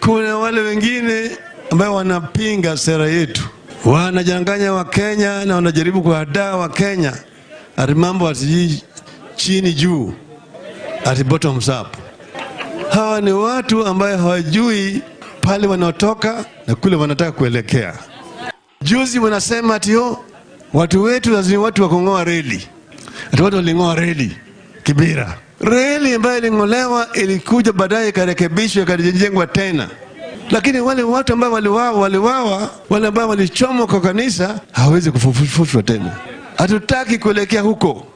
Kuna wale wengine ambao wanapinga sera yetu, wanajanganya Wakenya na wanajaribu kuhadaa Wakenya ati mambo ati chini juu, ati bottoms up. Hawa ni watu ambayo hawajui pale wanaotoka na kule wanataka kuelekea. Juzi wanasema ati oh, watu wetu lazima watu wa kung'oa reli, ati watu waling'oa reli Kibira. Reli ambayo iling'olewa ilikuja baadaye ikarekebishwa ikajengwa tena, lakini wale watu ambao waliwawa waliwawa, wale ambao walichomwa kwa kanisa hawezi kufufushwa tena. Hatutaki kuelekea huko.